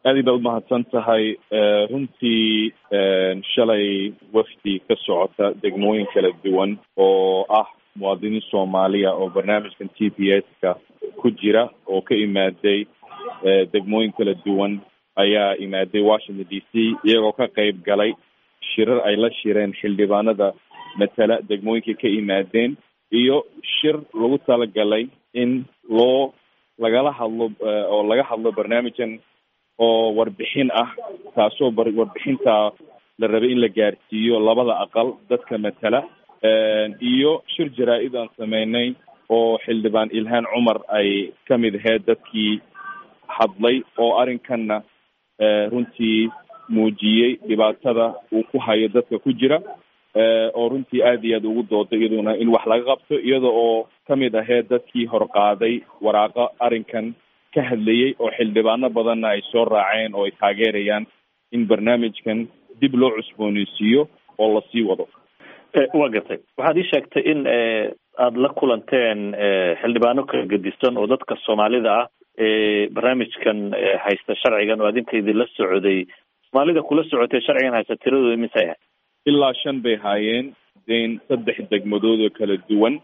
aad baad umahadsan tahay runtii shalay wafdi ka socota degmooyin kala duwan oo ah muwaadiniin soomaaliya oo barnaamijkan t p s ka ku jira oo ka imaaday degmooyin kala duwan ayaa imaaday washington d c iyagoo ka qeyb galay shirar ay la shireen xildhibaanada matala degmooyinka ka imaadeen iyo shir lagu talagalay in loo lagala hadlo oo laga hadlo barnaamijkan oo warbixin ah taasoo warbixinta la rabay in la gaarsiiyo labada aqal dadka matala iyo shir jaraa-id aan sameynay oo xildhibaan ilhaan cumar ay ka mid ahayd dadkii hadlay oo arrinkanna runtii muujiyey dhibaatada uu ku hayo dadka ku jira oo runtii aad iyo aad ugu dooday iyaduna in wax laga qabto iyada oo kamid ahayd dadkii horqaaday waraaqo arrinkan ka hadlayey oo xildhibaano badanna ay soo raaceen oo ay taageerayaan in barnaamijkan dib loo cusbooneysiiyo oo lasii wado waa gartay waxaad ii sheegtay in aada la kulanteen xildhibaano kala gedisan oo dadka soomaalida ah barnaamijkan haysta sharcigan oo adinka idinla socday soomaalida kula socotay sharcigan haysta tiradooda imise ahayd ilaa shan bay haayeen den saddex degmadood oo kala duwan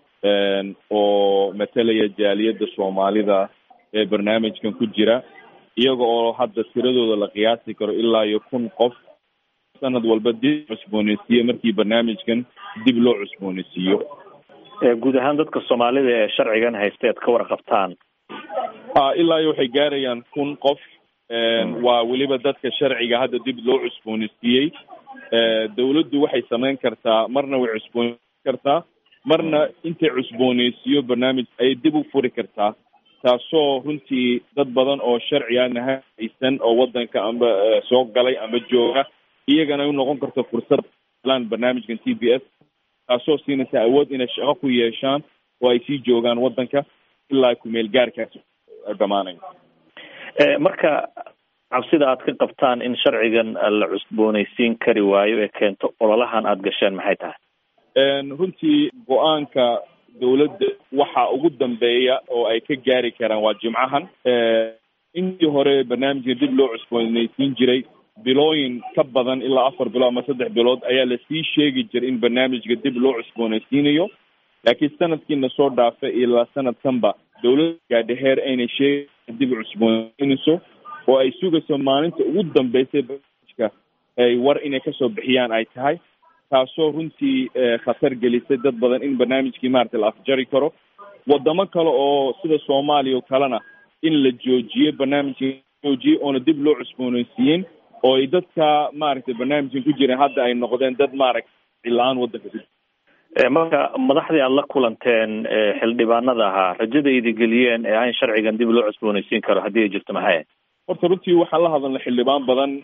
oo matalaya jaaliyadda soomaalida ee barnaamijkan ku jira iyaga oo hadda tiradooda la qiyaasi karo ilaa iyo kun qof sanad walba dib cusbooneysiiyo markii barnaamijkan dib loo cusbooneysiiyo guud ahaan dadka soomaalida ee sharcigan haysta ead ka warqabtaan a ilaa iyo waxay gaarayaan kun qof waa weliba dadka sharciga hadda dib loo cusbooneysiiyey dawladdu waxay samayn kartaa marna way cusbooneysi kartaa marna intay cusbooneysiiyo barnaamij ayay dib u furi kartaa taasoo runtii dad badan oo sharci aan haysan oo wadanka amba soo galay amba jooga iyagana u noqon karto fursad lan barnaamijkan t b s taasoo siinaysa awood inay shaqo ku yeeshaan oo ay sii joogaan wadanka ilaa kumeel gaarkaas dhamaanayo marka cabsida aad ka qabtaan in sharcigan la cusbooneysiin kari waayo ee keento ololahan aada gasheen maxay tahay runtii go-aanka dawladda waxa ugu dambeeya oo ay ka gaari karaan waa jimcahan intii hore barnaamijka dib loo cusbooneysiin jiray bilooyin ka badan ilaa afar bilood ama saddex bilood ayaa lasii sheegi jiray in barnaamijka dib loo cusbooneysiinayo laakiin sanadkiina soo dhaafay ilaa sanadkanba dawladda gaadhaheer aynay sheegi dib cusbooneysiinayso oo ay sugayso maalinta ugu dambeysay barnaamijka ay war inay kasoo bixiyaan ay tahay taasoo runtii khatar gelisay dad badan in barnaamijkii maaragtay la afjari karo wadamo kale oo sida soomaaliya oo kalena in la joojiyo barnaamijka joojiye oona dib loo cusbooneysiiyeen oo ay dadka maaragtay barnaamijkan ku jireen hadda ay noqdeen dad maaragtay cila-aan wadanka ku jira marka madaxdii aada la kulanteen xildhibaanada ahaa rajada idi geliyeen ee aan sharcigan dib loo cusbooneysiin karo haddii ay jirto maxay ahayd horta runtii waxaan la hadalnay xildhibaan badan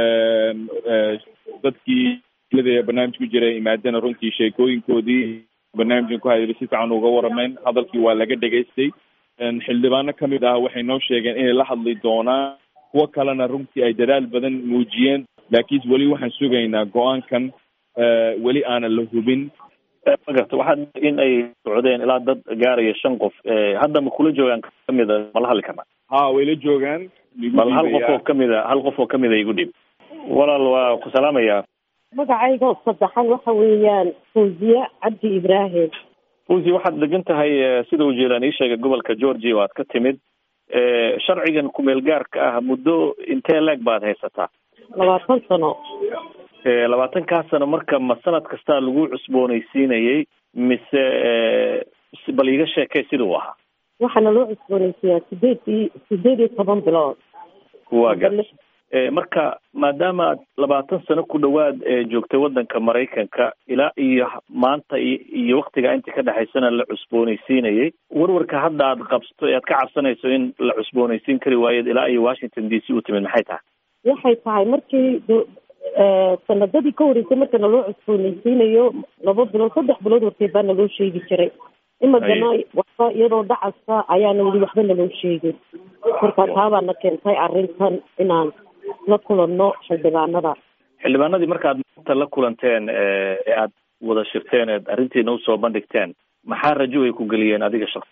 dadkii barnaamij ku jira imaadana runtii sheekooyinkoodii barnaamijkan ku hadlay si fiican uga waramayn hadalkii waa laga dhegaystay xildhibaano kamid ah waxay noo sheegeen inay la hadli doonaan kuwo kalena runtii ay dadaal badan muujiyeen laakiin weli waxaan sugaynaa go-aankan weli aanan la hubin magarta waxaad in ay socdeen ilaa dad gaaraya shan qof hadda ma kula joogaan kamida ma la hadli karna ha way la joogaan bal hal qof oo kamida hal qof oo kamida igu dhib walaal waa ku salaamaya magacayga saddexan waxa weeyaan fawziye cabdi ibraahim fawzi waxaad degan tahay sida uu jeelaan ii sheegay gobolka georgia oo aad ka timid sharcigan kumeel gaarka ah muddo intee leeg baad haysataa labaatan sano labaatankaa sano marka ma sanad kastaa lagu cusbooneysiinayay mise bal iiga sheekay sida uu ahaa waxaana loo cusbooneysiiyaa sideed i sideed iyo toban bilood waa gar marka maadaama aad labaatan sano ku dhawaad joogtay wadanka maraykanka ilaa iyo maanta iyo waktiga inta ka dhexaysana la cusbooneysiinayay warwarka hadda aad qabsto aad ka cabsanayso in la cusbooneysiin kari waayeed ilaa iyo washington d c u timid maxay tahay waxay tahay markii sanadadii ka horeysay markana loo cusbooneysiinayo laba bilood saddex bilood horteed baa naloo sheegi jiray imagana waxba iyadoo dhacasa ayaana weli waxba naloo sheegin marka taabaana keentay arrintan inaan la kulanno xildhibaanada xildhibaanadii markaad maanta la kulanteen ee aad wada shirteen eed arrintiina usoo bandhigteen maxaa rajo ay ku geliyeen adiga shaksiyan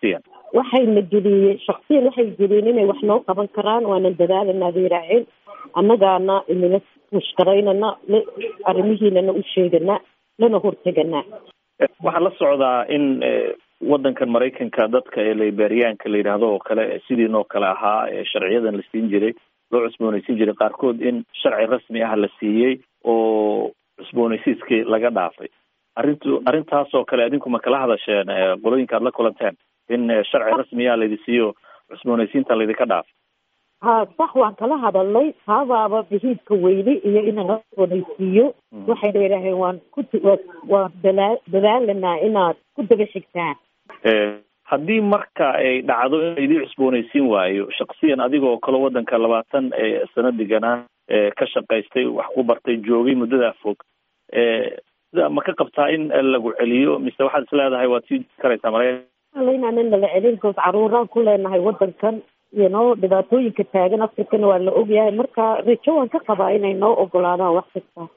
waxayna geliyeen shaksiyan waxay geliyeen inay wax noo qaban karaan waana dadaalanaa bay yidhaaheen annagaana inala mushkaraynana arrimihiinana u sheegana lana horteganaa waxaa la socdaa in waddankan maraykanka dadka ee liberiyaanka la yidhaahdo oo kale sidiinoo kale ahaa ee sharciyadan la siin jiray loo cusboonaysiin jiray qaarkood in sharci rasmi ah la siiyey oo cusboonaysiiskii laga dhaafay arrintu arrintaasoo kale adinku ma kala hadasheen qolooyinka aad la kulanteen in sharci rasmiya laydi siiyo cusboonaysiinta laydinka dhaafay ha sax waan kala hadalnay taabaaba bihiidka weyne iyo inaan cusboonaysiiyo waxayna yidhaaheen waan ku waan dalaa dadaalanaa inaad ku daba xigtaan haddii marka ay dhacdo in laydii cusboonaysiin waayo shaksiyan adigoo kale waddanka labaatan sano deganaa ka shaqaystay wax ku bartay joogay muddadaa fog sida ma ka qabtaa in lagu celiyo mise waxaad is leedahay waad sii karaysaa maraykan inaanan nala celin koos caruuraan ku leenahay waddankan iyo noo dhibaatooyinka taagan afrikana waa la ogyahay marka rajo waan ka qabaa inay noo ogolaadaan wax kasta